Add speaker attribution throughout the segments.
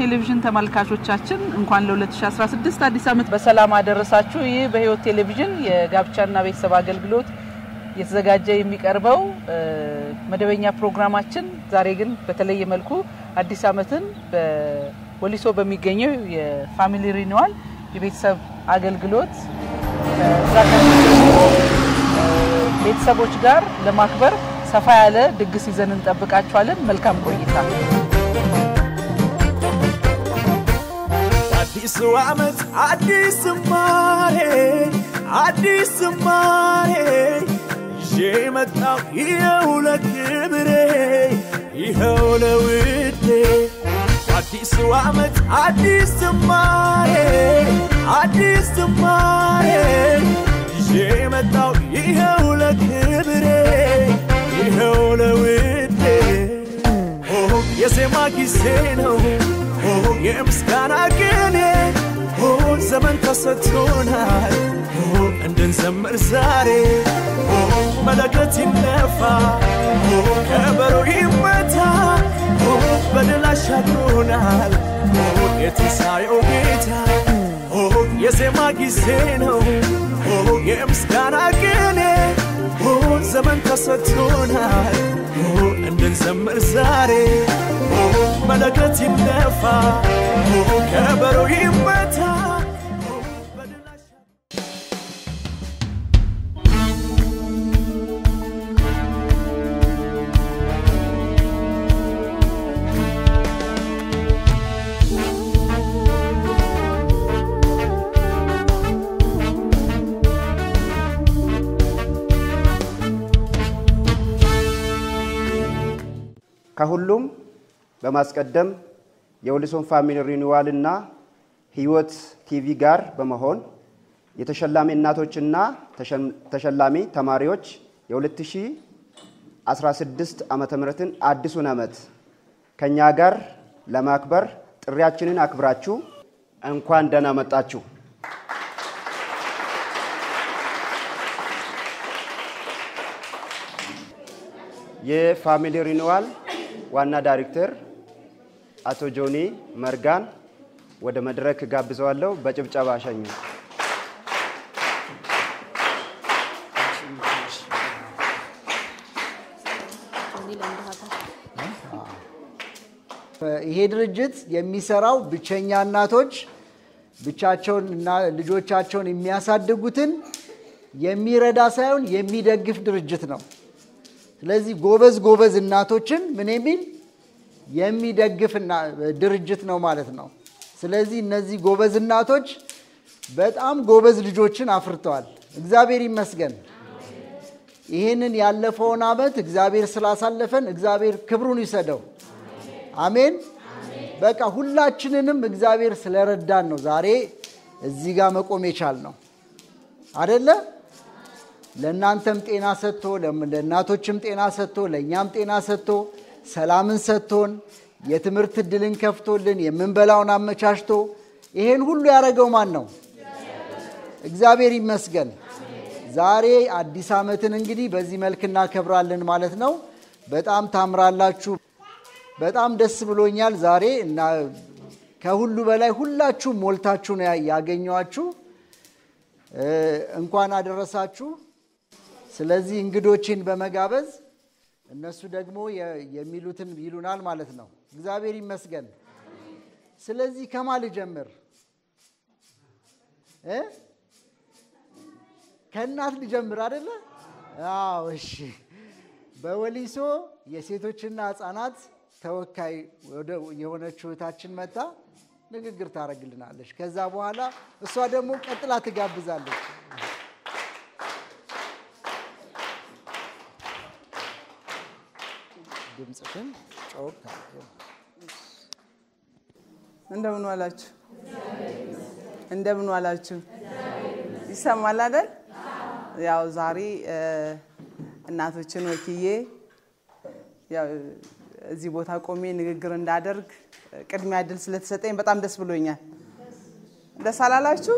Speaker 1: ቴሌቪዥን ተመልካቾቻችን እንኳን ለ2016 አዲስ ዓመት በሰላም አደረሳችሁ። ይህ በህይወት ቴሌቪዥን የጋብቻና ቤተሰብ አገልግሎት እየተዘጋጀ የሚቀርበው መደበኛ ፕሮግራማችን ዛሬ ግን በተለየ መልኩ አዲስ ዓመትን በወሊሶ በሚገኘው የፋሚሊ ሪኒዋል የቤተሰብ አገልግሎት እዛ ከሚገኙ ቤተሰቦች ጋር ለማክበር ሰፋ ያለ ድግስ ይዘን እንጠብቃችኋለን። መልካም ቆይታ።
Speaker 2: አዲሱ ዓመት አዲስ ዝማሬ አዲስ ዝማሬ ይዤ መጣሁ ይኸው ለክብሬ ይኸው ለውዴ አዲሱ ዓመት አዲስ ዝማሬ አዲስ ዝማሬ ይዤ መጣሁ ይኸው ለክብሬ ይኸው ለውዴ ኦ የዜማ ጊዜ ነው ኦ የምስጋና ቅኔ ኦ ዘመን ተሰጥቶናል ኦ እንድንዘምር ዛሬ ኦ መለከት ይነፋ ኦ ከበሮ ይመታ ኦ በድል አሻግሮናል ኦ የትንሣኤው ጌታ ኦ የዜማ ጊዜ ነው ኦ የምስጋና ቅኔ ኦ ዘመን ተሰጥቶናል ኦ እንድንዘምር ዛሬ ኦ መለከት ይነፋ ኦ ከበሮ ይመታ ኦ በድል አሻ-
Speaker 3: ከሁሉም በማስቀደም የወሊሶን ፋሚሊ ሪኒዋል እና ህይወት ቲቪ ጋር በመሆን የተሸላሚ እናቶችና ተሸላሚ ተማሪዎች የ2016 ዓመተ ምህረትን አዲሱን ዓመት ከኛ ጋር ለማክበር ጥሪያችንን አክብራችሁ እንኳን ደህና መጣችሁ። የፋሚሊ ሪኒዋል ዋና ዳይሬክተር አቶ ጆኒ መርጋን ወደ መድረክ ጋብዘዋለሁ። በጭብጨባ አሸኙ።
Speaker 4: ይሄ ድርጅት የሚሰራው ብቸኛ እናቶች ብቻቸውን እና ልጆቻቸውን የሚያሳድጉትን የሚረዳ ሳይሆን የሚደግፍ ድርጅት ነው። ስለዚህ ጎበዝ ጎበዝ እናቶችን ምን የሚል የሚደግፍ እና- ድርጅት ነው ማለት ነው። ስለዚህ እነዚህ ጎበዝ እናቶች በጣም ጎበዝ ልጆችን አፍርተዋል። እግዚአብሔር ይመስገን። ይህንን ያለፈውን ዓመት እግዚአብሔር ስላሳለፈን እግዚአብሔር ክብሩን ይሰደው። አሜን። በቃ ሁላችንንም እግዚአብሔር ስለረዳን ነው ዛሬ እዚህ ጋር መቆም የቻል ነው አደለ? ለእናንተም ጤና ሰጥቶ ለም- ለእናቶችም ጤና ሰጥቶ ለእኛም ጤና ሰጥቶ ሰላምን ሰጥቶን የትምህርት እድልን ከፍቶልን የምንበላውን አመቻችቶ ይሄን ሁሉ ያደረገው ማን ነው? እግዚአብሔር ይመስገን። ዛሬ አዲስ ዓመትን እንግዲህ በዚህ መልክ እናከብራለን ማለት ነው። በጣም ታምራላችሁ። በጣም ደስ ብሎኛል ዛሬ እና ከሁሉ በላይ ሁላችሁም ሞልታችሁ ነው ያ- ያገኘኋችሁ። እ፣ እንኳን አደረሳችሁ። ስለዚህ እንግዶችን በመጋበዝ እነሱ ደግሞ የ- የሚሉትን ይሉናል ማለት ነው። እግዚአብሔር ይመስገን። ስለዚህ ከማ ልጀምር እ? ከእናት ልጀምር አደለ? አዎ እሺ። በወሊሶ የሴቶችና ሕፃናት ተወካይ ወደ- የሆነችው እህታችን መታ ንግግር ታደርግልናለች። ከዛ በኋላ እሷ ደግሞ ቀጥላ ትጋብዛለች። ድምፅሽን ጮክ ታድርጊው።
Speaker 1: እንደምን ዋላችሁ? እንደምን ዋላችሁ? ይሰማል አይደል? ያው ዛሬ እ፣ እናቶችን ወክዬ ያው እዚህ ቦታ ቆሜ ንግግር እንዳደርግ ቅድሚያ እድል ስለተሰጠኝ በጣም ደስ ብሎኛል። ደስ አላላችሁ?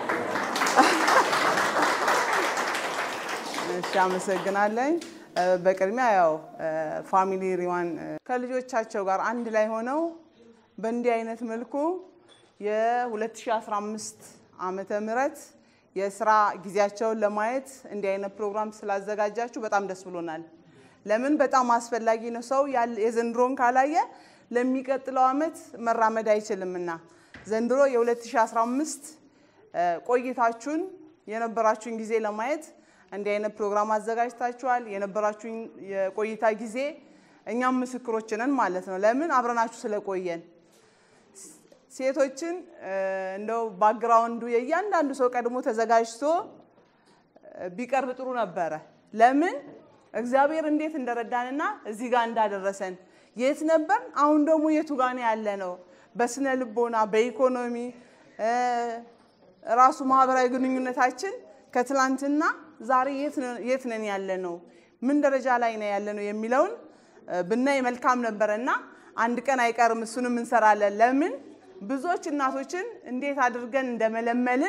Speaker 1: እሺ፣ አመሰግናለኝ። እ፣ በቅድሚያ ያው ፋሚሊ ሪዋን ከልጆቻቸው ጋር አንድ ላይ ሆነው
Speaker 5: በእንዲህ አይነት መልኩ የ2015 ዓመተ ምህረት የስራ ጊዜያቸውን ለማየት እንዲህ አይነት ፕሮግራም ስላዘጋጃችሁ በጣም ደስ ብሎናል። ለምን በጣም አስፈላጊ ነው። ሰው የዘንድሮን ካላየ ለሚቀጥለው ዓመት መራመድ አይችልምና ዘንድሮ የ2015 ቆይታችሁን የነበራችሁን ጊዜ ለማየት እንዲህ አይነት ፕሮግራም አዘጋጅታችኋል። የነበራችሁን የቆይታ ጊዜ እኛም ምስክሮች ነን ማለት ነው። ለምን አብረናችሁ ስለቆየን ሴቶችን እንደው ባክግራውንዱ የእያንዳንዱ ሰው ቀድሞ ተዘጋጅቶ ቢቀርብ ጥሩ ነበረ። ለምን እግዚአብሔር እንዴት እንደረዳንና እዚህ ጋር እንዳደረሰን የት ነበር፣ አሁን ደግሞ የቱ ጋር ነው ያለ ነው። በስነ ልቦና፣ በኢኮኖሚ ራሱ ማህበራዊ ግንኙነታችን ከትላንትና ዛሬ የት ነን ያለ ነው፣ ምን ደረጃ ላይ ነው ያለ ነው የሚለውን ብናይ መልካም ነበረ እና አንድ ቀን አይቀርም እሱንም እንሰራለን። ለምን ብዙዎች እናቶችን እንዴት አድርገን እንደመለመልን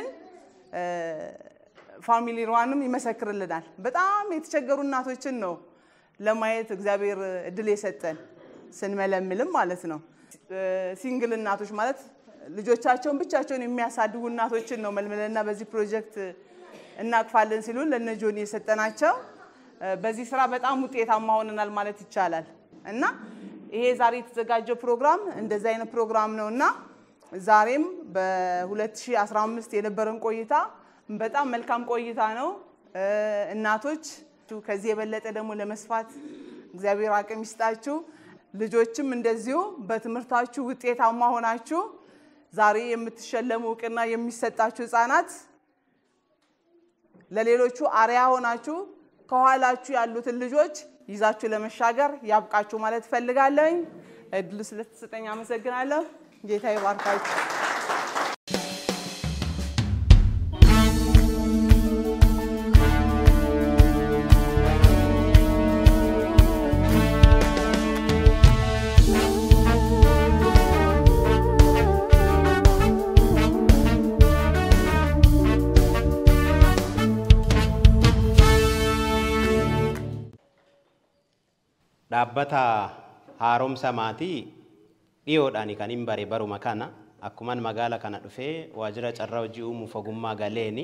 Speaker 5: ፋሚሊ ሯንም ይመሰክርልናል። በጣም የተቸገሩ እናቶችን ነው ለማየት እግዚአብሔር እድል የሰጠን ስንመለምልም ማለት ነው። ሲንግል እናቶች ማለት ልጆቻቸውን ብቻቸውን የሚያሳድጉ እናቶችን ነው መልምለና በዚህ ፕሮጀክት እናቅፋለን ሲሉን ለነ ጆኒ የሰጠናቸው በዚህ ስራ በጣም ውጤታማ ሆነናል ማለት ይቻላል እና ይሄ ዛሬ የተዘጋጀው ፕሮግራም እንደዚህ አይነት ፕሮግራም ነው እና ዛሬም በ2015 የነበረን ቆይታ በጣም መልካም ቆይታ ነው። እናቶች ከዚህ የበለጠ ደግሞ ለመስፋት እግዚአብሔር አቅም ይስጣችሁ። ልጆችም እንደዚሁ በትምህርታችሁ ውጤታማ ሆናችሁ ዛሬ የምትሸለሙ እውቅና የሚሰጣችሁ ህፃናት ለሌሎቹ አርያ ሆናችሁ ከኋላችሁ ያሉትን ልጆች ይዛችሁ ለመሻገር ያብቃችሁ ማለት እፈልጋለሁኝ። እድሉ ስለተሰጠኝ አመሰግናለሁ። ጌታ ይባርካችሁ።
Speaker 6: dhaabbata haaromsa maatii dhiyoodhaan kan hin bare baruma kana akkuman magaala kana dhufee waajjira carraa hojii uumuuf ogummaa galeeni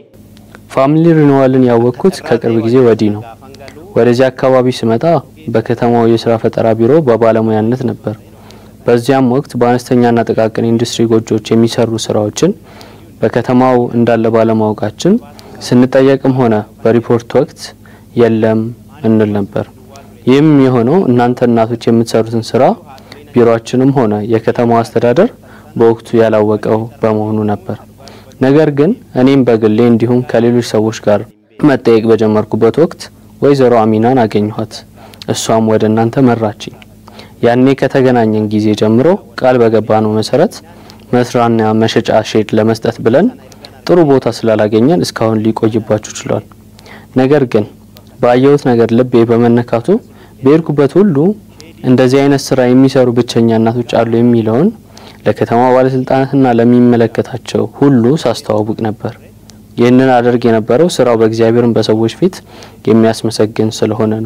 Speaker 7: ፋሚሊ ሪኒዋልን ያወቅኩት ከቅርብ ጊዜ ወዲህ ነው። ወደዚህ አካባቢ ስመጣ በከተማው የስራ ፈጠራ ቢሮ በባለሙያነት ነበር። በዚያም ወቅት በአነስተኛና ጥቃቅን ኢንዱስትሪ ጎጆዎች የሚሰሩ ስራዎችን በከተማው እንዳለ ባለማወቃችን ስንጠየቅም ሆነ በሪፖርት ወቅት የለም እንል ነበር። ይህም የሆነው እናንተ እናቶች የምትሰሩትን ስራ ቢሮአችንም ሆነ የከተማው አስተዳደር በወቅቱ ያላወቀው በመሆኑ ነበር። ነገር ግን እኔም በግሌ እንዲሁም ከሌሎች ሰዎች ጋር መጠየቅ በጀመርኩበት ወቅት ወይዘሮ አሚናን አገኘኋት። እሷም ወደ እናንተ መራችኝ። ያኔ ከተገናኘን ጊዜ ጀምሮ ቃል በገባነው መሰረት መስሪያና መሸጫ ሼድ ለመስጠት ብለን ጥሩ ቦታ ስላላገኘን እስካሁን ሊቆይባችሁ ችሏል። ነገር ግን ባየሁት ነገር ልቤ በመነካቱ በሄድኩበት ሁሉ እንደዚህ አይነት ስራ የሚሰሩ ብቸኛ እናቶች አሉ የሚለውን ለከተማ ባለስልጣናትና ለሚመለከታቸው ሁሉ ሳስተዋውቅ ነበር። ይህንን አደርግ የነበረው ስራው በእግዚአብሔርን በሰዎች ፊት የሚያስመሰግን ስለሆነ ነው።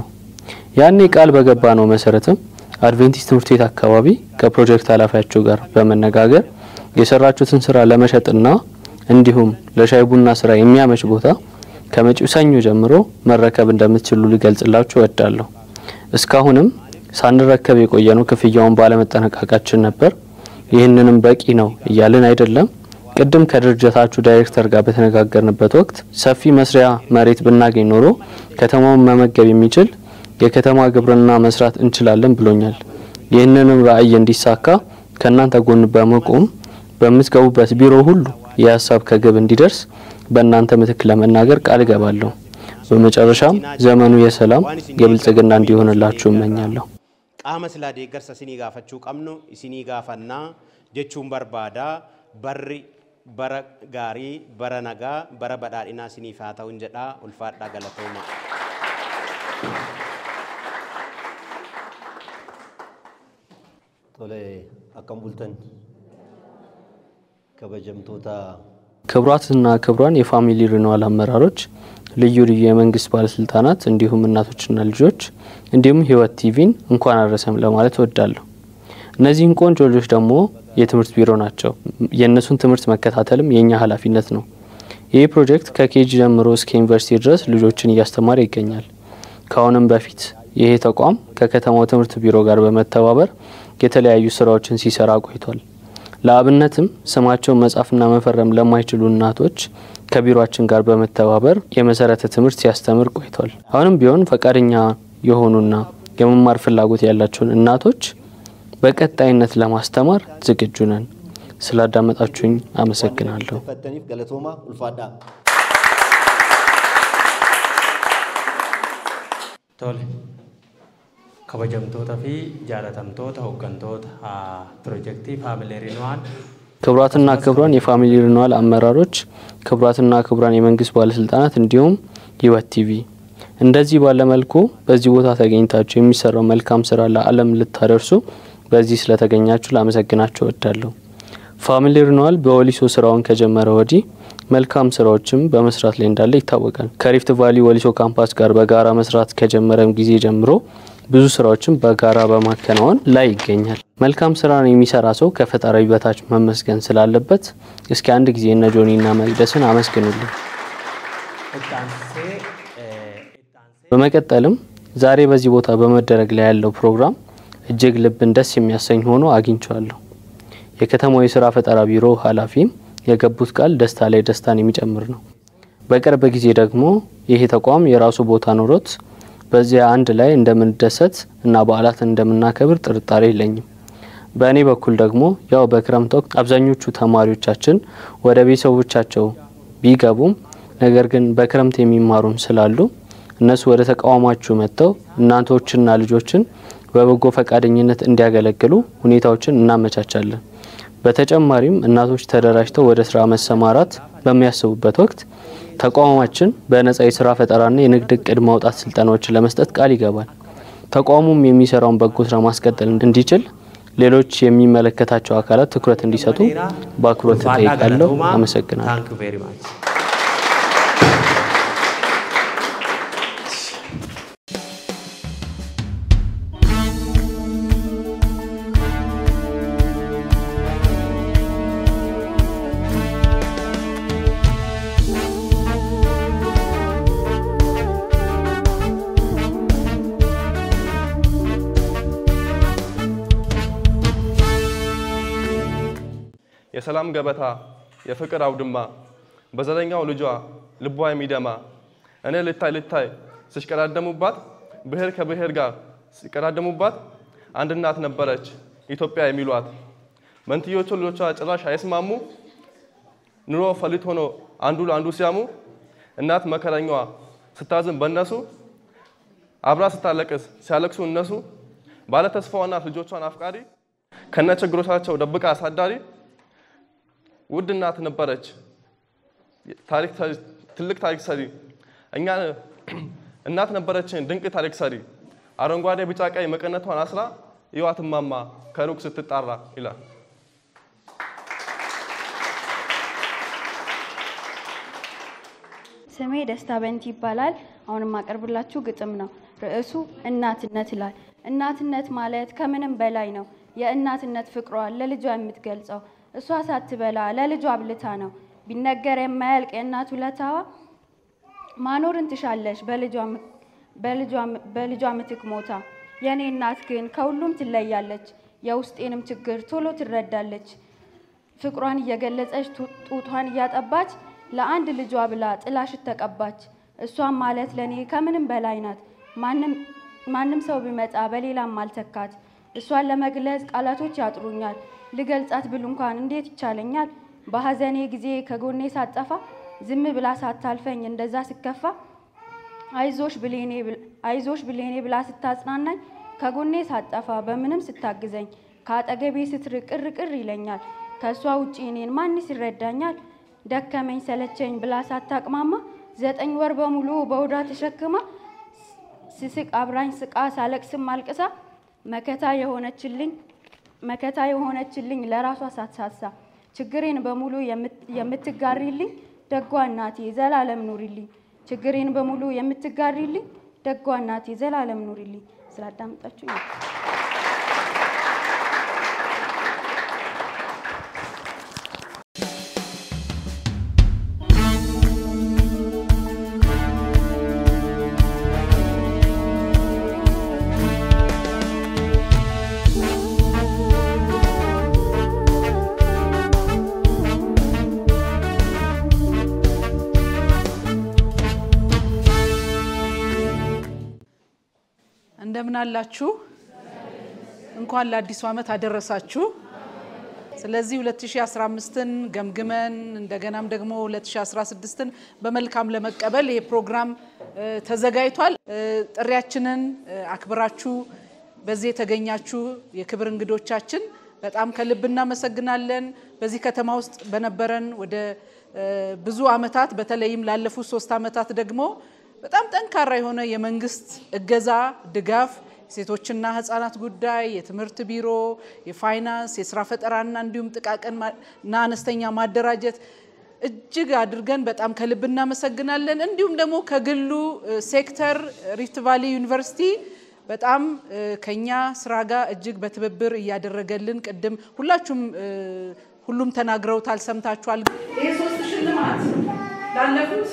Speaker 7: ያኔ ቃል በገባ ነው መሰረትም አድቬንቲስት ትምህርት ቤት አካባቢ ከፕሮጀክት ኃላፊያቸው ጋር በመነጋገር የሰራችሁትን ስራ ለመሸጥና እንዲሁም ለሻይ ቡና ስራ የሚያመች ቦታ ከመጪው ሰኞ ጀምሮ መረከብ እንደምትችሉ ልገልጽላችሁ እወዳለሁ። እስካሁንም ሳንረከብ የቆየነው ክፍያውን ባለመጠናቀቃችን ነበር። ይህንንም በቂ ነው እያልን አይደለም። ቅድም ከድርጅታችሁ ዳይሬክተር ጋር በተነጋገርንበት ወቅት ሰፊ መስሪያ መሬት ብናገኝ ኖሮ ከተማውን መመገብ የሚችል የከተማ ግብርና መስራት እንችላለን ብሎኛል። ይህንንም ራዕይ እንዲሳካ ከእናንተ ጎን በመቆም በምትገቡበት ቢሮ ሁሉ የሀሳብ ከግብ እንዲደርስ በእናንተ ምትክ ለመናገር ቃል እገባለሁ። በመጨረሻም ዘመኑ የሰላም የብልጽግና እንዲሆንላችሁ እመኛለሁ።
Speaker 6: qaama silaa deeggarsa isinii gaafachuu qabnu isinii gaafannaa jechuun barbaadaa barri bara gaarii bara nagaa bara badhaadhinaa isiniif haa ta'uun jedhaa ulfaadhaa galatooma.
Speaker 8: Tole akkam bultan kabajamtoota
Speaker 7: ክቡራትና ክቡራን የፋሚሊ ሪኒዋል አመራሮች፣ ልዩ ልዩ የመንግስት ባለስልጣናት እንዲሁም እናቶችና ልጆች እንዲሁም ህይወት ቲቪን እንኳን አደረሰም ለማለት እወዳለሁ። እነዚህን ቆንጆ ልጆች ደግሞ የትምህርት ቢሮ ናቸው። የእነሱን ትምህርት መከታተልም የእኛ ኃላፊነት ነው። ይህ ፕሮጀክት ከኬጂ ጀምሮ እስከ ዩኒቨርሲቲ ድረስ ልጆችን እያስተማረ ይገኛል። ከአሁንም በፊት ይሄ ተቋም ከከተማው ትምህርት ቢሮ ጋር በመተባበር የተለያዩ ስራዎችን ሲሰራ ቆይቷል። ለአብነትም ስማቸውን መጻፍና መፈረም ለማይችሉ እናቶች ከቢሮችን ጋር በመተባበር የመሰረተ ትምህርት ሲያስተምር ቆይቷል። አሁንም ቢሆን ፈቃደኛ የሆኑና የመማር ፍላጎት ያላቸውን እናቶች በቀጣይነት ለማስተማር ዝግጁ ነን። ስላዳመጣችሁኝ አመሰግናለሁ።
Speaker 8: ፈተኒፍ ገለቶማ ኡልፋዳ
Speaker 9: Tole. Kabajamtoota fi jaalatamtoota hooggantoota ah, piroojeektii Faamilee Riinwaan
Speaker 7: ክቡራትና ክቡራን የፋሚሊ ሪኒዋል አመራሮች፣ ክቡራትና ክቡራን የመንግስት ባለስልጣናት እንዲሁም ህይወት ቲቪ እንደዚህ ባለ መልኩ በዚህ ቦታ ተገኝታችሁ የሚሰራው መልካም ስራ ለዓለም ልታደርሱ በዚህ ስለተገኛችሁ ላመሰግናችሁ እወዳለሁ። ፋሚሊ ሪኒዋል በወሊሶ ስራውን ከጀመረ ወዲህ መልካም ስራዎችም በመስራት ላይ እንዳለ ይታወቃል። ከሪፍት ቫሊ ወሊሶ ካምፓስ ጋር በጋራ መስራት ከጀመረም ጊዜ ጀምሮ ብዙ ስራዎችን በጋራ በማከናወን ላይ ይገኛል። መልካም ስራን የሚሰራ ሰው ከፈጣሪ በታች መመስገን ስላለበት እስኪ አንድ ጊዜ እነ ጆኒና መቅደስን አመስግኑልኝ።
Speaker 9: itti aansee eh, itti aansee
Speaker 7: በመቀጠልም ዛሬ በዚህ ቦታ በመደረግ ላይ ያለው ፕሮግራም እጅግ ልብን ደስ የሚያሰኝ ሆኖ አግኝቼዋለሁ። የከተማው የስራ ፈጠራ ቢሮ ኃላፊም የገቡት ቃል ደስታ ላይ ደስታን የሚጨምር ነው። በቅርብ ጊዜ ደግሞ ይሄ ተቋም የራሱ ቦታ ኖሮት በዚያ አንድ ላይ እንደምንደሰት እና በዓላትን እንደምናከብር ጥርጣሬ የለኝም። በእኔ በኩል ደግሞ ያው በክረምት ወቅት አብዛኞቹ ተማሪዎቻችን ወደ ቤተሰቦቻቸው ቢገቡም ነገር ግን በክረምት የሚማሩም ስላሉ እነሱ ወደ ተቋማችሁ መጥተው እናቶችና ልጆችን በበጎ ፈቃደኝነት እንዲያገለግሉ ሁኔታዎችን እናመቻቻለን። በተጨማሪም እናቶች ተደራጅተው ወደ ስራ መሰማራት በሚያስቡበት ወቅት ተቋማችን በነጻ የስራ ፈጠራና የንግድ እቅድ ማውጣት ስልጠናዎችን ለመስጠት ቃል ይገባል። ተቋሙም የሚሰራውን በጎ ስራ ማስቀጠል እንዲችል ሌሎች የሚመለከታቸው አካላት ትኩረት እንዲሰጡ በአክብሮት
Speaker 9: ulfaadhaa
Speaker 7: እጠይቃለሁ።
Speaker 9: galatoomaa.
Speaker 7: አመሰግናለሁ።
Speaker 9: Thank you very much.
Speaker 10: የሰላም ገበታ የፍቅር አውድማ በዘረኛው ልጇ ልቧ የሚደማ እኔ ልታይ ልታይ ሲሽቀዳደሙባት ብሔር ከብሔር ጋር ሲቀዳደሙባት አንድ እናት ነበረች ኢትዮጵያ የሚሏት መንትዮቹ ልጆቿ ጭራሽ አይስማሙ ኑሮ ፈሊጥ ሆኖ አንዱ ለአንዱ ሲያሙ እናት መከረኛዋ ስታዝን በእነሱ አብራ ስታለቅስ ሲያለቅሱ እነሱ ባለ ተስፋዋ እናት ልጆቿን አፍቃሪ ከነ ችግሮቻቸው ደብቃ አሳዳሪ ውድ እናት ነበረች። ታሪክ ትልቅ ታሪክ ሰሪ እኛ እናት ነበረችን ድንቅ ታሪክ ሰሪ አረንጓዴ ቢጫ ቀይ መቀነቷን አስራ ይዋት እማማ ከሩቅ ስትጣራ ይላል።
Speaker 11: ስሜ ደስታ በንቲ ይባላል። አሁን የማቀርብላችሁ ግጥም ነው። ርዕሱ እናትነት ይላል። እናትነት ማለት ከምንም በላይ ነው። የእናትነት ፍቅሯን ለልጇ የምትገልጸው እሷ ሳትበላ ለልጇ አብልታ ነው። ቢነገር የማያልቅ የእናት ውለታዋ ማኖርን ትሻለች በልጇ- በልጇ- በልጇ ምትክ ሞታ። የእኔ እናት ግን ከሁሉም ትለያለች። የውስጤንም ችግር ቶሎ ትረዳለች። ፍቅሯን እየገለጸች ጡ- ጡቷን እያጠባች ለአንድ ልጇ ብላ ጥላሽት ተቀባች። እሷም ማለት ለእኔ ከምንም በላይ ናት። ማንም ማንም ሰው ቢመጣ በሌላም አልተካት። እሷን ለመግለጽ ቃላቶች ያጥሩኛል። ልገልጻት ብል እንኳን እንዴት ይቻለኛል? በሐዘኔ ጊዜ ከጎኔ ሳጠፋ ዝም ብላ ሳታልፈኝ እንደዛ ስከፋ አይዞሽ ብሌኔ ብል- አይዞሽ ብሌኔ ብላ ስታጽናናኝ ከጎኔ ሳጠፋ በምንም ስታግዘኝ ከአጠገቤ ስትርቅ ቅር ቅር ይለኛል። ከእሷ ውጪ እኔን ማንስ ይረዳኛል? ደከመኝ ሰለቸኝ ብላ ሳታቅማማ ዘጠኝ ወር በሙሉ በውዳ ተሸክማ ስስቅ አብራኝ ስቃ ሳለቅስም አልቅሳ መከታ የሆነችልኝ መከታ የሆነችልኝ ለራሷ ሳትሳሳ ችግሬን በሙሉ የምት- የምትጋሪልኝ ደጓ እናቴ ዘላለም ኑሪልኝ። ችግሬን በሙሉ የምትጋሪልኝ ደጓ እናቴ ዘላለም ኑሪልኝ። ስላዳመጣችሁ
Speaker 1: እንደምን አላችሁ? እንኳን ለአዲሱ ዓመት አደረሳችሁ። ስለዚህ 2015ን ገምግመን እንደገናም ደግሞ 2016ን በመልካም ለመቀበል ይሄ ፕሮግራም እ፣ ተዘጋጅቷል። እ፣ ጥሪያችንን እ፣ አክብራችሁ በዚህ የተገኛችሁ የክብር እንግዶቻችን በጣም ከልብ እናመሰግናለን። በዚህ ከተማ ውስጥ በነበረን ወደ እ፣ ብዙ ዓመታት በተለይም ላለፉት ሶስት ዓመታት ደግሞ በጣም ጠንካራ የሆነ የመንግስት እገዛ፣ ድጋፍ ሴቶችና ህጻናት ጉዳይ፣ የትምህርት ቢሮ፣ የፋይናንስ፣ የስራ ፈጠራና እንዲሁም ጥቃቅንና አነስተኛ ማደራጀት እጅግ አድርገን በጣም ከልብ እናመሰግናለን። እንዲሁም ደግሞ ከግሉ እ፣ ሴክተር ሪፍት ቫሊ ዩኒቨርሲቲ በጣም እ፣ ከኛ ስራ ጋር እጅግ በትብብር እያደረገልን ቅድም ሁላችሁም እ፣ ሁሉም ተናግረውታል፣ ሰምታችኋል። ይሄ ሶስት ሽልማት ላለፉት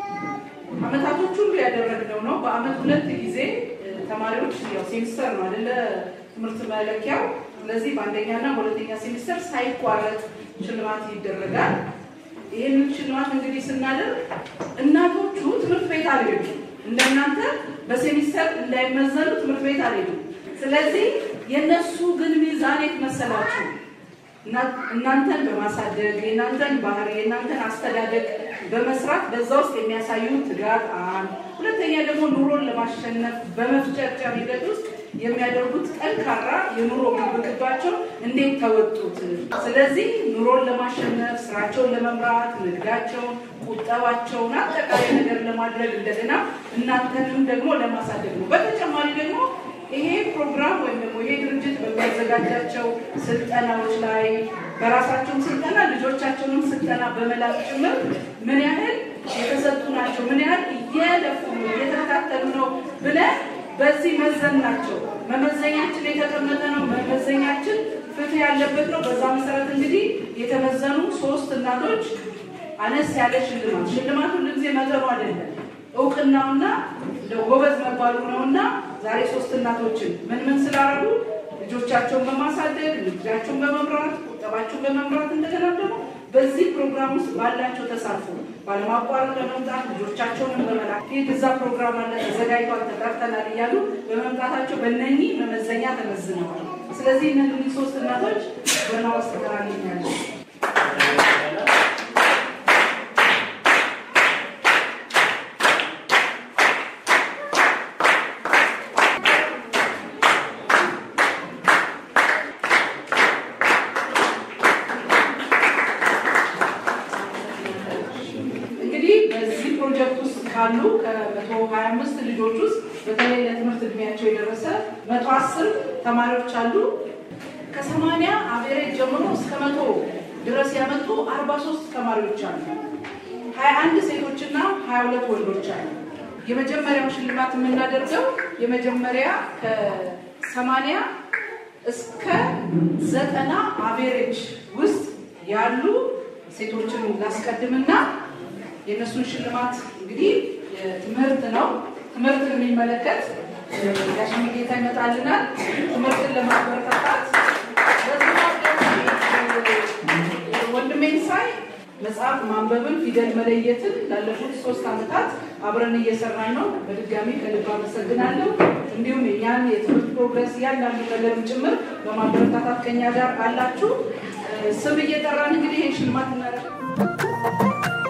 Speaker 1: አመታቶች ሁሉ ያደረግነው ነው። በአመት ሁለት ጊዜ እ፣ ተማሪዎች ያው ሴሚስተር ነው አይደለ ትምህርት መለኪያው። ስለዚህ በአንደኛና በሁለተኛ ሴሚስተር ሳይቋረጥ ሽልማት ይደረጋል። ይህንን ሽልማት እንግዲህ ስናደርግ እናቶቹ ትምህርት ቤት አልሄዱም። እንደናንተ በሴሚስተር እንዳይመዘኑ ትምህርት ቤት አልሄዱም። ስለዚህ የእነሱ ግን ሚዛን የት መሰላችሁ? እና- እናንተን በማሳደግ የእናንተን ባህሪ የእናንተን አስተዳደግ በመስራት በዛ ውስጥ የሚያሳዩ ትጋት አንድ፣ ሁለተኛ ደግሞ ኑሮን ለማሸነፍ በመፍጨርጨር ሂደት ውስጥ የሚያደርጉት ጠንካራ የኑሮ ግብግባቸው እንዴት ተወጡት? ስለዚህ ኑሮን ለማሸነፍ ስራቸውን ለመምራት ንግዳቸውን፣ ቁጠባቸውን አጠቃላይ ነገር ለማድረግ እንደገና እናንተንም ደግሞ ለማሳደግ ነው። በተጨማሪ ደግሞ ይሄ ፕሮግራም ወይም ደግሞ ይሄ ድርጅት በሚያዘጋጃቸው ስልጠናዎች ላይ በራሳቸውም ስልጠና ልጆቻቸውንም ስልጠና በመላክ ጭምር ምን ያህል የተሰጡ ናቸው፣ ምን ያህል እየለፉ ነው፣ እየተከታተሉ ነው ብለን በዚህ መዘን ናቸው። መመዘኛችን የተቀመጠ ነው። መመዘኛችን ፍትህ ያለበት ነው። በዛ መሰረት እንግዲህ የተመዘኑ ሶስት እናቶች አነስ ያለ ሽልማት ሽልማት ሁሉ ጊዜ መጠኑ አይደለም እውቅናውና እንደው ጎበዝ መባሉ ነውና ዛሬ ሶስት እናቶችን ምን ምን ስላደረጉ ልጆቻቸውን በማሳደግ ንግዳቸውን በመምራት ቁጠባቸውን በመምራት እንደገና ደግሞ በዚህ ፕሮግራም ውስጥ ባላቸው ተሳትፎ ባለማቋረጥ በመምጣት ልጆቻቸውንም በመላክ ይህ እዛ ፕሮግራም አለ ተዘጋጅቷል፣ ተጠርተናል እያሉ በመምጣታቸው በእነኚህ መመዘኛ ተመዝነዋል። ስለዚህ እነዚህ ሶስት እናቶች በናወስ ተገናኝኛለን። እንግዲህ በዚህ ፕሮጀክት ውስጥ ካሉ ከ125 ልጆች ውስጥ በተለይ ለትምህርት እድሜያቸው የደረሰ 110 ተማሪዎች አሉ። ከ80 አቬሬጅ ጀምሮ እስከ መቶ ድረስ ያመጡ 43 ተማሪዎች አሉ። 21 ሴቶችና 22 ወንዶች አሉ። የመጀመሪያው ሽልማት የምናደርገው የመጀመሪያ ከ80 እስከ ዘጠና አቬሬጅ ውስጥ ያሉ ሴቶችን ላስቀድምና የእነሱን ሽልማት እንግዲህ ትምህርት ነው። ትምህርትን የሚመለከት ጋሽሚ ጌታ ይመጣልናል። ትምህርትን ለማበረታታት ወንድሜን ሳይ መጽሐፍ ማንበብን፣ ፊደል መለየትን ላለፉት ሶስት ዓመታት አብረን እየሰራን ነው። በድጋሚ ከልብ አመሰግናለሁ። እንዲሁም የኛን የትምህርት ፕሮግረስ እያንዳንዱ ነገርም ጭምር በማበረታታት ከኛ ጋር አላችሁ። ስም እየጠራን እንግዲህ ይህን ሽልማት እናደርግ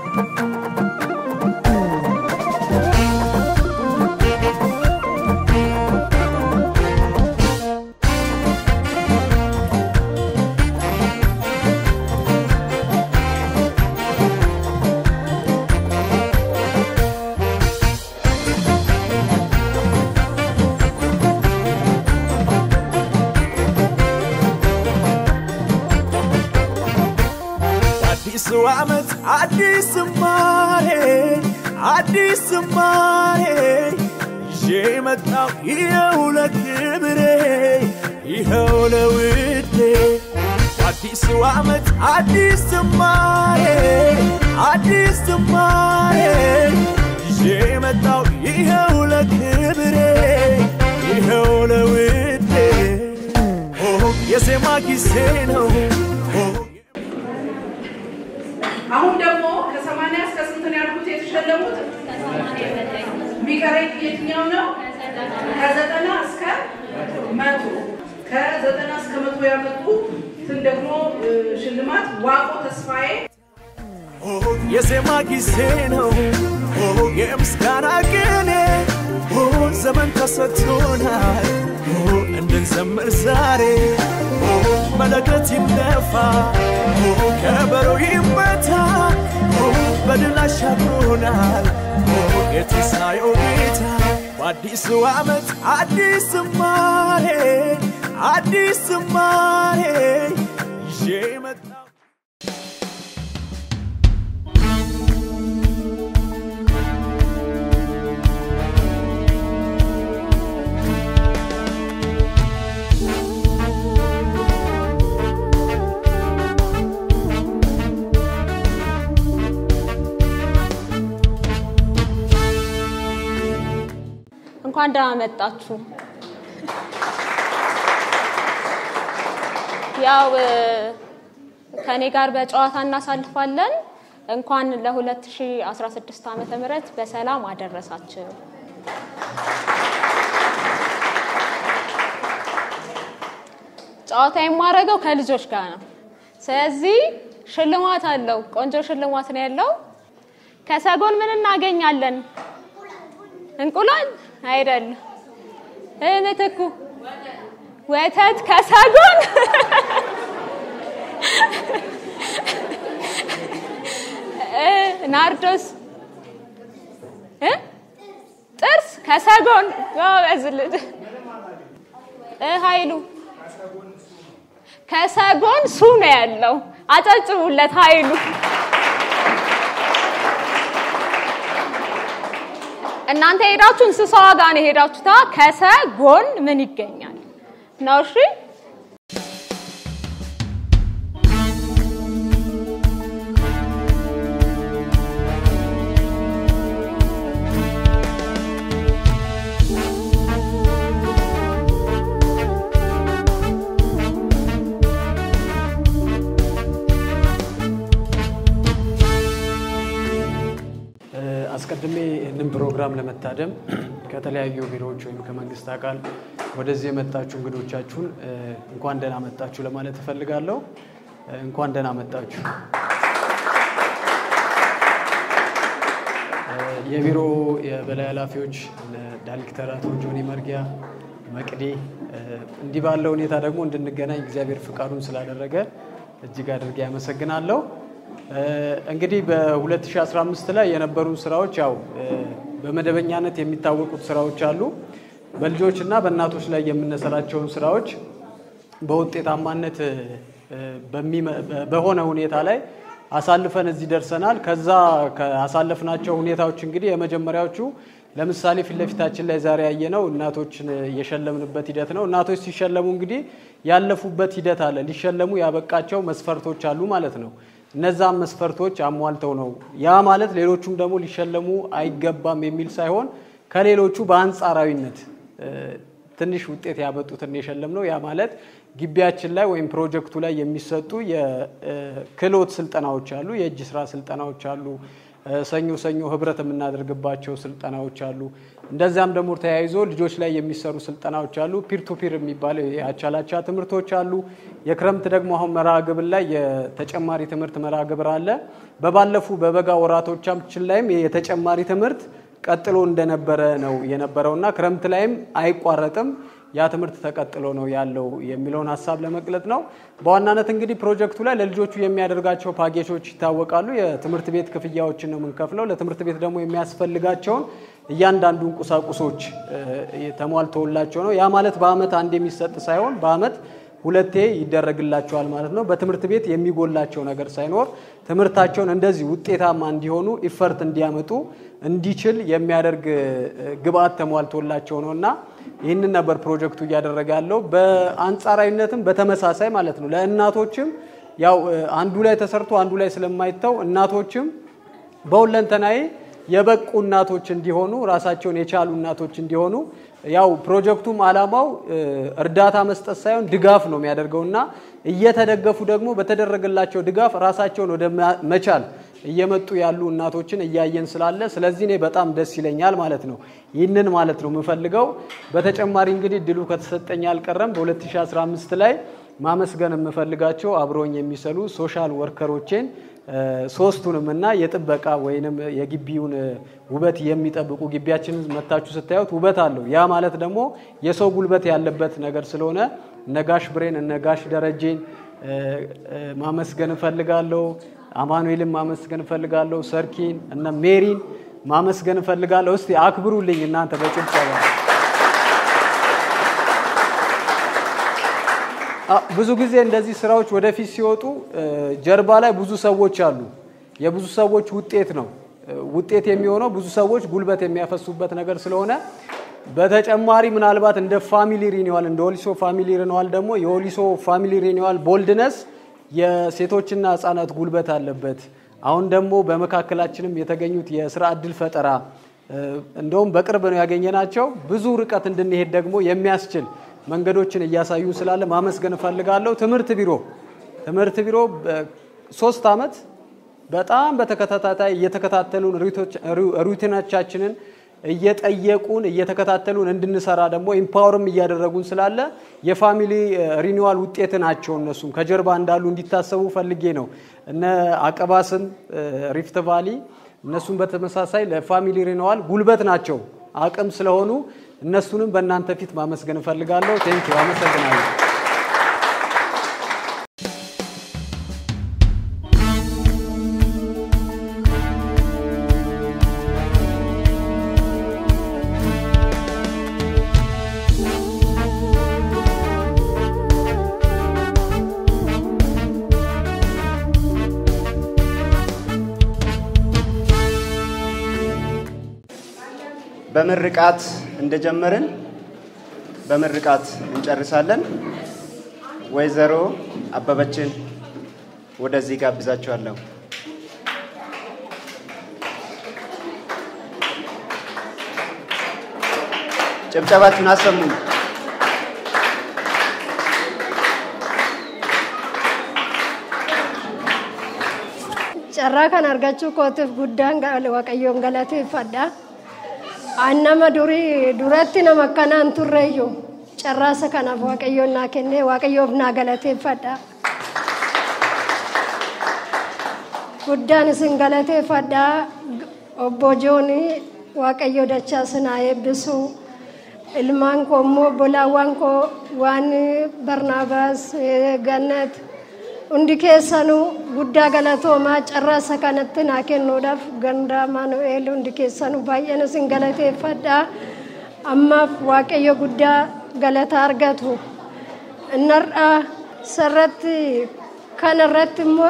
Speaker 2: አዲሱ ዓመት አዲስ ዝማሬ አዲስ ዝማሬ ይዤ መጣሁ ይኸው ለክብሬ ይኸው ለውዴ አዲሱ ዓመት አዲስ ዝማሬ አዲስ ዝማሬ ይዤ መጣሁ ይኸው ለክብሬ ይኸው ለውዴ ኦ የዜማ ጊዜ ነው ኦ
Speaker 1: አሁን ደግሞ ከሰማንያ እስከ ስንት ነው ያልኩት የተሸለሙት? የሚቀረኝ የትኛው ነው? ከዘጠና እስከ መቶ ከዘጠና እስከ መቶ ያመጡትን ደግሞ እ፣ ሽልማት ዋቆ ተስፋዬ
Speaker 2: የዜማ ጊዜ ነው የምስጋና ቅኔ ዘመን ተሰጥቶናል እንድንዘምር ዛሬ መለከት ይነፋ ከበሮ ይመታ በድል አሻግሮናል የትንሣኤው ጌታ በአዲሱ ዓመት አዲስ ዝማሬ አዲስ ዝማሬ ይዤ መጣሁ
Speaker 12: እንኳን ደህና መጣችሁ። ያው እ፣ ከኔ ጋር በጨዋታ እናሳልፋለን። እንኳን ለ2016 ዓመተ ምህረት በሰላም አደረሳችሁ። ጨዋታ የማደርገው ከልጆች ጋር ነው። ስለዚህ ሽልማት አለው። ቆንጆ ሽልማት ነው ያለው። ከሰጎን ምን እናገኛለን? እንቁላል አይደለም። እ ምትኩ ወተት ከሰጎን እ ናርዶስ እ ጥርስ ከሰጎን ጎበዝ ልጅ እ ኃይሉ ከሰጎን ሱ ነው ያለው። አጨብጭቡለት ኃይሉ። እናንተ ሄዳችሁ እንስሳዋ ጋር ነው የሄዳችሁታ። ከሰጎን ምን ይገኛል ነው? እሺ
Speaker 13: አስቀድሜ ይህንን ፕሮግራም ለመታደም ከተለያዩ ቢሮዎች ወይም ከመንግስት አካል ወደዚህ የመጣችሁ እንግዶቻችሁን እ፣ እንኳን ደህና መጣችሁ ለማለት እፈልጋለሁ። እ፣ እንኳን ደህና መጣችሁ። እ፣ የቢሮ የበላይ ኃላፊዎች እነ ዳይሬክተር አቶ ጆኒ መርጊያ፣ መቅዲ እ፣ እንዲህ ባለ ሁኔታ ደግሞ እንድንገናኝ እግዚአብሔር ፍቃዱን ስላደረገ እጅግ አድርጌ ያመሰግናለሁ። እ፣ እንግዲህ በ2015 ላይ የነበሩ ስራዎች ያው እ፣ በመደበኛነት የሚታወቁት ስራዎች አሉ። በልጆች እና በእናቶች ላይ የምንሰራቸውን ስራዎች በውጤታማነት እ፣ በሚመ- በ- በሆነ ሁኔታ ላይ አሳልፈን እዚህ ደርሰናል። ከዛ ካሳለፍናቸው ሁኔታዎች እንግዲህ የመጀመሪያዎቹ ለምሳሌ ፊት ለፊታችን ላይ ዛሬ ያየነው እናቶችን የሸለምንበት ሂደት ነው። እናቶች ሲሸለሙ እንግዲህ ያለፉበት ሂደት አለ። ሊሸለሙ ያበቃቸው መስፈርቶች አሉ ማለት ነው። እነዛም መስፈርቶች አሟልተው ነው። ያ ማለት ሌሎቹም ደግሞ ሊሸለሙ አይገባም የሚል ሳይሆን ከሌሎቹ በአንጻራዊነት እ፣ ትንሽ ውጤት ያመጡትን የሸለም ነው። ያ ማለት ግቢያችን ላይ ወይም ፕሮጀክቱ ላይ የሚሰጡ የክህሎት ስልጠናዎች አሉ፣ የእጅ ስራ ስልጠናዎች አሉ፣ እ፣ ሰኞ ሰኞ ህብረት የምናደርግባቸው ስልጠናዎች አሉ። እንደዚያም ደግሞ ተያይዞ ልጆች ላይ የሚሰሩ ስልጠናዎች አሉ። ፒር ቱ ፒር የሚባለው የአቻላቻ ትምህርቶች አሉ። የክረምት ደግሞ አሁን መርሃ ግብር ላይ የተጨማሪ ትምህርት መርሃ ግብር አለ። በባለፉ በበጋ ወራቶቻችን ላይም የተጨማሪ ትምህርት ቀጥሎ እንደነበረ ነው የነበረውና ክረምት ላይም አይቋረጥም ያ ትምህርት ተቀጥሎ ነው ያለው የሚለውን ሀሳብ ለመግለጥ ነው። በዋናነት እንግዲህ ፕሮጀክቱ ላይ ለልጆቹ የሚያደርጋቸው ፓኬጆች ይታወቃሉ። የትምህርት ቤት ክፍያዎችን ነው የምንከፍለው። ለትምህርት ቤት ደግሞ የሚያስፈልጋቸውን እያንዳንዱን ቁሳቁሶች እ፣ ተሟልተውላቸው ነው። ያ ማለት በአመት አንድ የሚሰጥ ሳይሆን በአመት ሁለቴ ይደረግላቸዋል ማለት ነው። በትምህርት ቤት የሚጎላቸው ነገር ሳይኖር ትምህርታቸውን እንደዚህ ውጤታማ እንዲሆኑ ኢፈርት እንዲያመጡ እንዲችል የሚያደርግ እ፣ ግብአት ተሟልቶላቸው ነው እና ይህንን ነበር ፕሮጀክቱ እያደረገ ያለው። በአንጻራዊነትም በተመሳሳይ ማለት ነው ለእናቶችም ያው እ፣ አንዱ ላይ ተሰርቶ አንዱ ላይ ስለማይተው እናቶችም በሁለንተናዬ የበቁ እናቶች እንዲሆኑ ራሳቸውን የቻሉ እናቶች እንዲሆኑ ያው ፕሮጀክቱም አላማው እ፣ እርዳታ መስጠት ሳይሆን ድጋፍ ነው የሚያደርገውና እየተደገፉ ደግሞ በተደረገላቸው ድጋፍ ራሳቸውን ወደ ማ- መቻል እየመጡ ያሉ እናቶችን እያየን ስላለ ስለዚህ እኔ በጣም ደስ ይለኛል ማለት ነው። ይህንን ማለት ነው የምፈልገው። በተጨማሪ እንግዲህ ድሉ ከተሰጠኝ አልቀረም በ2015 ላይ ማመስገን የምፈልጋቸው አብረውኝ የሚሰሩ ሶሻል ወርከሮቼን ሶስቱንም እና የጥበቃ ወይንም የግቢውን ውበት የሚጠብቁ ግቢያችንን መታችሁ ስታዩት ውበት አለው። ያ ማለት ደግሞ የሰው ጉልበት ያለበት ነገር ስለሆነ ነጋሽ ብሬን እነጋሽ ደረጄን ማመስገን እፈልጋለሁ። አማኑኤልን ማመስገን እፈልጋለሁ። ሰርኪን እነ ሜሪን ማመስገን እፈልጋለሁ። እስቲ አክብሩልኝ እናንተ በጭብጨባ። ብዙ ጊዜ እንደዚህ ስራዎች ወደፊት ሲወጡ ጀርባ ላይ ብዙ ሰዎች አሉ። የብዙ ሰዎች ውጤት ነው። ውጤት የሚሆነው ብዙ ሰዎች ጉልበት የሚያፈሱበት ነገር ስለሆነ በተጨማሪ ምናልባት እንደ ፋሚሊ ሪኒዋል እንደ ኦሊሶ ፋሚሊ ሪኒዋል ደግሞ የኦሊሶ ፋሚሊ ሪኒዋል ቦልድነስ የሴቶችና ህጻናት ጉልበት አለበት። አሁን ደግሞ በመካከላችንም የተገኙት የስራ እድል ፈጠራ እንደውም በቅርብ ነው ያገኘናቸው። ብዙ ርቀት እንድንሄድ ደግሞ የሚያስችል መንገዶችን እያሳዩ ስላለ ማመስገን እፈልጋለሁ። ትምህርት ቢሮ ትምህርት ቢሮ ሶስት አመት በጣም በተከታታይ እየተከታተሉን ሩቲናቻችንን እየጠየቁን እየተከታተሉን እንድንሰራ ደግሞ ኢምፓወርም እያደረጉን ስላለ የፋሚሊ ሪኒዋል ውጤት ናቸው። እነሱም ከጀርባ እንዳሉ እንዲታሰቡ ፈልጌ ነው። እነ አቀባስም ሪፍት ቫሊ እነሱም በተመሳሳይ ለፋሚሊ ሪኒዋል ጉልበት ናቸው፣ አቅም ስለሆኑ እነሱንም በእናንተ ፊት ማመስገን እፈልጋለሁ። ቴንክ አመሰግናለሁ።
Speaker 3: በምርቃት እንደጀመርን በምርቃት እንጨርሳለን። ወይዘሮ አበበችን ወደዚህ ጋብዛችኋለሁ። ጭብጨባችሁን አሰሙኝ።
Speaker 14: carraa kan argachuu kootiif guddaan waaqayyoon galateeffadha. An nama durii duratti nama akkanaan turreeyyu carraasa kanaaf waaqayyoon naa kennee waaqayyoof naa galateeffadha. Guddaan isin galateeffadha. Obbo Joonii waaqayyo dachaa sinaa eebbisu. Ilmaan koo immoo obbolaawwan koo waan Barnaabaas Gannat hundi keessanuu guddaa galatoomaa carraasa kanatti naa kennuudhaaf ganda Maanu'eel hundi keessanuu baay'een isin galateeffadha. Ammaaf waaqayyo guddaa galata argatu. Innarraa sarratti kanarratti immoo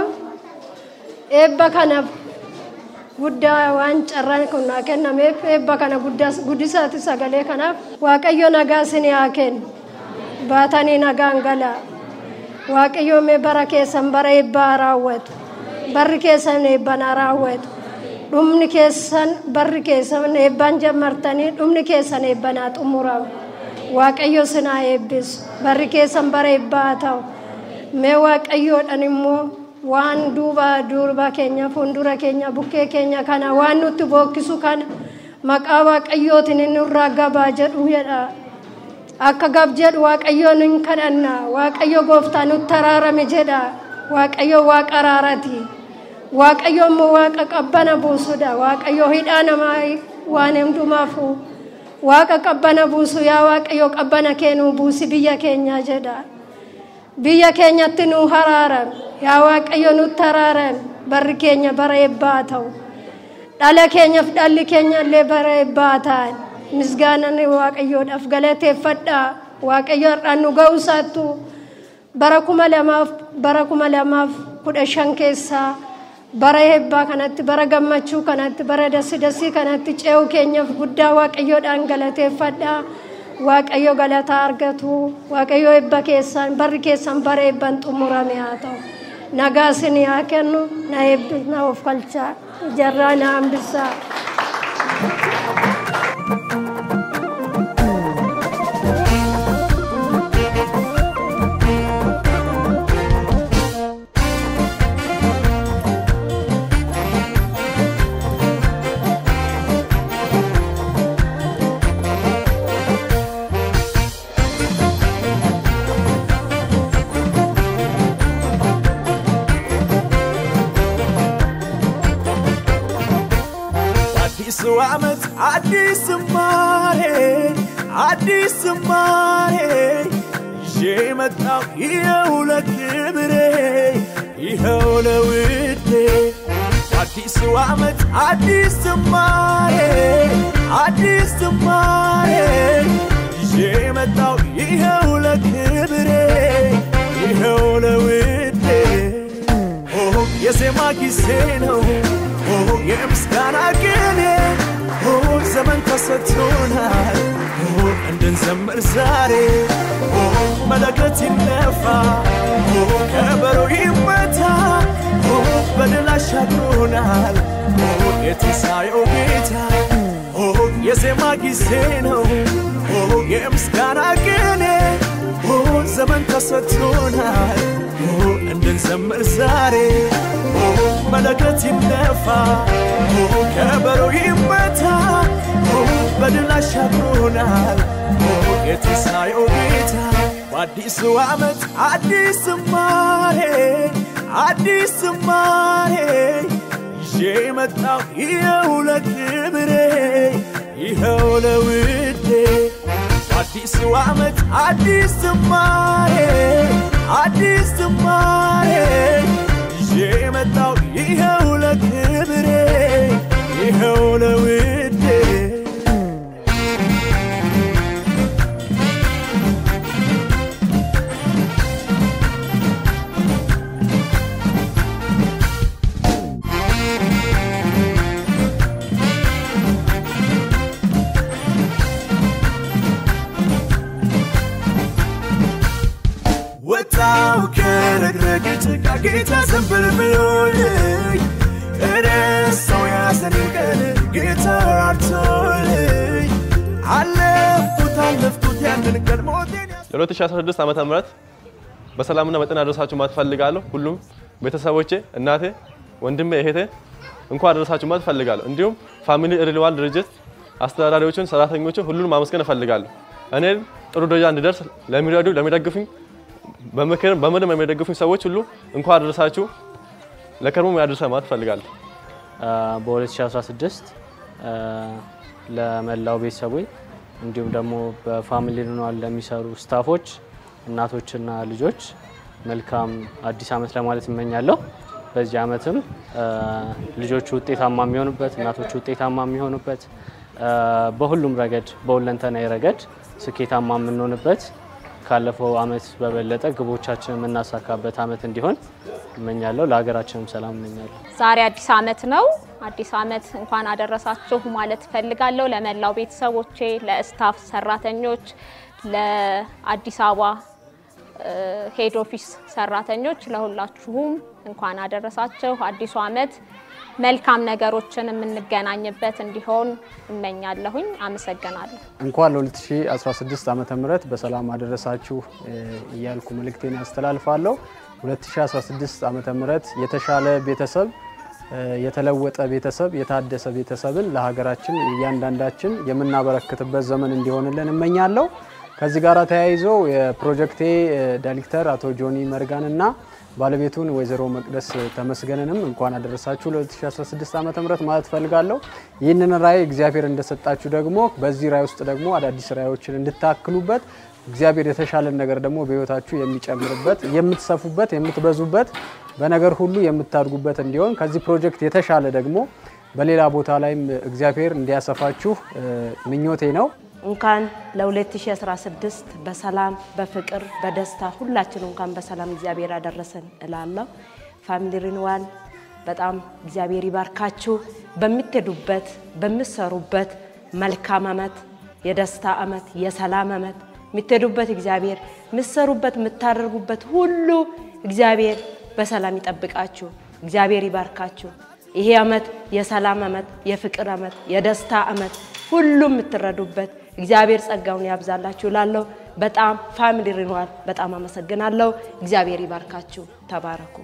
Speaker 14: eebba kanaaf guddaa waan carraan kun naa kennameef eebba kana guddisaati sagalee kanaaf waaqayyo nagaa isin haa kennu. Baatanii nagaan galaa. waaqayyoomee bara keessan bara eebbaa raawwatu barri keessan eebbanaa raawwatu dhumni keessan barri keessan eebbaan jammartanii dhumni keessan eebbanaa xumuramu waaqayyo sinaa eebbisu barri keessan bara eebbaa ta'u mee waaqayyoodhaan immoo waan duuba duuba keenya fuuldura keenya bukkee keenya kana waan nutti bookkisu kana maqaa waaqayyootiin inni irraa gabaa jedhu jedha akka gab jedhu waaqayyoon hin kadhanna waaqayyo gooftaa nutti araarame jedha waaqayyo waaqa araarati waaqayyo immoo waaqa qabbana buusudha waaqayyo hidhaa namaa waan hundumaafu waaqa qabbana buusu yaa waaqayyo qabbana keenuu buusi biyya keenya jedha biyya keenyatti nu haraaran yaa waaqayyo nutti haraaran barri keenya bara eebbaa ta'u dhala keenyaaf dhalli keenya illee bara eebbaa ta'an misgaanan waaqayyoodhaaf galateeffadhaa waaqayyo har'aan nu ga'u isaattu bara kuma lamaaf bara kuma lamaaf kudha shan keessaa bara eebbaa kanatti bara gammachuu kanatti bara dasii dasii kanatti ce'uu keenyaaf guddaa waaqayyoodhaan galateeffadhaa waaqayyo galataa argatu waaqayyo eebba keessan barri keessan bara eebban xumurame haa ta'u nagaa isin haa kennu na eebbi na of galchaa jarraa na hambisaa.
Speaker 2: አዲስ ዝማሬ አዲስ ዝማሬ ይዤ መጣው ይኸው ለክብሬ ይኸው ለውዴ አዲሱ ዓመት አዲስ ዝማሬ አዲስ ዝማሬ ይዤ መጣው ይኸው ለክብሬ ይኸው ለውዴ ኦ የዜማ ጊዜ ነው ኦ የምስጋና ቅኔ ኦ ዘመን ተሰጥቶናል ኦ እንድንዘምር ዛሬ ኦ መለከት ይነፋ ኦ ከበሮ ይመታ ኦ በድል አሻግሮናል ኦ የትንሣኤው ጌታ ኦ የዜማ ጊዜ ነው ኦ የምስጋና ቅኔ ኦ ዘመን ተሰጥቶናል ኦ እንድንዘምር ዛሬ ኦ መለከት ይነፋ ኦ ከበሮ ይመታ ኦ በድል አሻግሮናል ኦ የትንሣኤው ጌታ በአዲሱ ዓመት አዲስ ዝማሬ አዲስ ዝማሬ ይዤ መጣው ይኸው ለክብሬ ይኸው ለውዴ አዲሱ ዓመት አዲስ ዝማሬ አዲስ ዝማሬ ይዤ መጣው ይኸው ለክብሬ ይኸው ለውዴ ወጣው ከረግረግ ጭቃ ጌታ ዘንብል ብሎልኝ እረሳው ያዘንን ቀን ጌታ ራርቶልኝ አለፍኩት አለፍኩት ያንን ቀን ሞቴን
Speaker 10: ለ2016 ዓመተ ምህረት በሰላምና በጤና አደረሳችሁ ማለት ፈልጋለሁ። ሁሉም ቤተሰቦቼ፣ እናቴ፣ ወንድሜ፣ እህቴ እንኳን አደረሳችሁ ማለት ፈልጋለሁ። እንዲሁም ፋሚሊ ሪልዋል ድርጅት አስተዳዳሪዎችን፣ ሰራተኞችን ሁሉንም ማመስገን እፈልጋለሁ። እኔን ጥሩ ደረጃ እንድደርስ ለሚረዱ ለሚደግፉኝ በምክርም በምንም የሚደግፉኝ ሰዎች ሁሉ እንኳን አደረሳችሁ ለከርሞ ያደርሰ ማለት እፈልጋለሁ።
Speaker 7: በ2016 ለመላው ቤተሰቦች እንዲሁም ደግሞ በፋሚሊ ሪኒዋል ለሚሰሩ ስታፎች፣ እናቶችና ልጆች መልካም አዲስ ዓመት ለማለት እመኛለሁ። በዚህ ዓመትም ልጆቹ ውጤታማ የሚሆኑበት፣ እናቶቹ ውጤታማ የሚሆኑበት፣ በሁሉም ረገድ በሁለንተናዊ ረገድ ስኬታማ የምንሆንበት ካለፈው ዓመት በበለጠ ግቦቻችን የምናሳካበት ዓመት እንዲሆን እመኛለሁ። ለሀገራችንም ሰላም እመኛለሁ።
Speaker 12: ዛሬ አዲስ ዓመት ነው። አዲስ ዓመት እንኳን አደረሳችሁ ማለት እፈልጋለሁ። ለመላው ቤተሰቦቼ፣ ለስታፍ ሰራተኞች፣ ለአዲስ አበባ ሄድ ኦፊስ ሰራተኞች፣ ለሁላችሁም እንኳን አደረሳችሁ። አዲሱ ዓመት መልካም ነገሮችን የምንገናኝበት እንዲሆን እመኛለሁኝ። አመሰግናለሁ።
Speaker 13: እንኳን ለ2016 ዓመተ ምህረት በሰላም አደረሳችሁ እያልኩ መልእክቴን ያስተላልፋለሁ። 2016 ዓመተ ምህረት የተሻለ ቤተሰብ፣ የተለወጠ ቤተሰብ፣ የታደሰ ቤተሰብን ለሀገራችን እያንዳንዳችን የምናበረክትበት ዘመን እንዲሆንልን እመኛለሁ። ከዚህ ጋር ተያይዞ የፕሮጀክቴ ዳይሬክተር አቶ ጆኒ መርጋን እና ባለቤቱን ወይዘሮ መቅደስ ተመስገንንም እንኳን አደረሳችሁ ለ2016 ዓ ም ማለት ፈልጋለሁ። ይህንን ራዕይ እግዚአብሔር እንደሰጣችሁ ደግሞ በዚህ ራዕይ ውስጥ ደግሞ አዳዲስ ራዕዮችን እንድታክሉበት እግዚአብሔር የተሻለን ነገር ደግሞ በህይወታችሁ የሚጨምርበት የምትሰፉበት፣ የምትበዙበት በነገር ሁሉ የምታድጉበት እንዲሆን ከዚህ ፕሮጀክት የተሻለ ደግሞ በሌላ ቦታ ላይም እግዚአብሔር እንዲያሰፋችሁ ምኞቴ ነው።
Speaker 15: እንኳን ለ2016 በሰላም በፍቅር በደስታ ሁላችን እንኳን በሰላም እግዚአብሔር አደረሰን እላለሁ። ፋሚሊ ሪኒዋል በጣም እግዚአብሔር ይባርካችሁ። በምትሄዱበት በምትሰሩበት መልካም አመት፣ የደስታ አመት፣ የሰላም አመት የምትሄዱበት እግዚአብሔር የምትሰሩበት የምታደርጉበት ሁሉ እግዚአብሔር በሰላም ይጠብቃችሁ። እግዚአብሔር ይባርካችሁ። ይሄ አመት የሰላም አመት፣ የፍቅር አመት፣ የደስታ አመት ሁሉም የምትረዱበት እግዚአብሔር ጸጋውን ያብዛላችሁ ላለሁ በጣም ፋሚሊ ሪኒዋል በጣም አመሰግናለሁ። እግዚአብሔር ይባርካችሁ። ተባረኩ።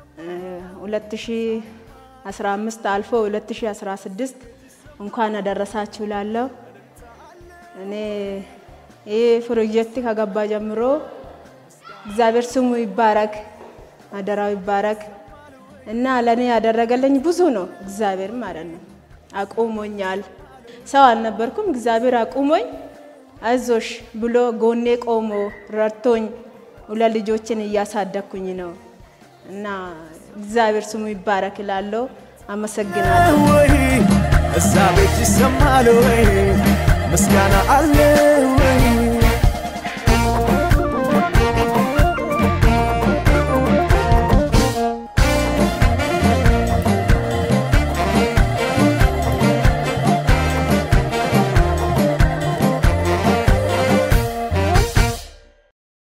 Speaker 16: 2015 አልፎ 2016 እንኳን አደረሳችሁ ላለሁ እኔ ይህ ፕሮጀክት ከገባ ጀምሮ እግዚአብሔር ስሙ ይባረክ፣ አደራው ይባረክ እና ለእኔ ያደረገልኝ ብዙ ነው። እግዚአብሔር ማለት ነው። አቁሞኛል። ሰው አልነበርኩም። እግዚአብሔር አቁሞኝ አይዞሽ ብሎ ጎኔ ቆሞ ረድቶኝ ሁለት ልጆችን እያሳደግኩኝ ነው እና እግዚአብሔር ስሙ ይባረክ እላለሁ። አመሰግናለሁ።
Speaker 2: ወይ እዛ ቤት ይሰማል ወይ ምስጋና አለ ወይ